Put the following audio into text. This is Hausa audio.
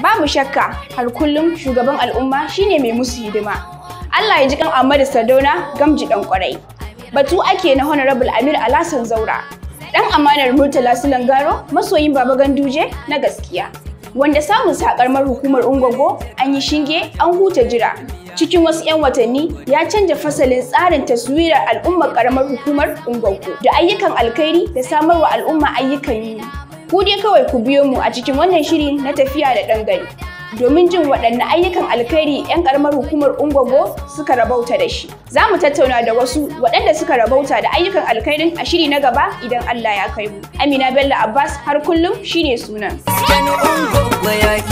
Babu shakka har kullum shugaban al'umma shine mai musu hidima. Allah ya ji kan Ahmadu Sadona gamji dan kwarai. Batu ake na Honorable Amir Alasan Zaura. Dan amanar Murtala Sulangaro masoyin Baba Ganduje na gaskiya. Wanda samun sakarmar hukumar Ungogo an yi shinge an huta jira. Cikin wasu 'yan watanni ya canja fasalin tsarin taswirar al'ummar karamar hukumar Ungogo da ayyukan alkhairi da samarwa al'umma ayyukan yi. Ku dai kawai ku biyo mu a cikin wannan shiri na tafiya da ɗan gari. Domin jin waɗanne ayyukan alkhairi 'yan ƙaramar hukumar Ungwago suka rabauta da shi. Za mu tattauna da wasu waɗanda suka rabauta da ayyukan alkhairin a shiri na gaba idan Allah ya kai mu. Amina Bello Abbas har kullum shine sunan. Sani ungo ya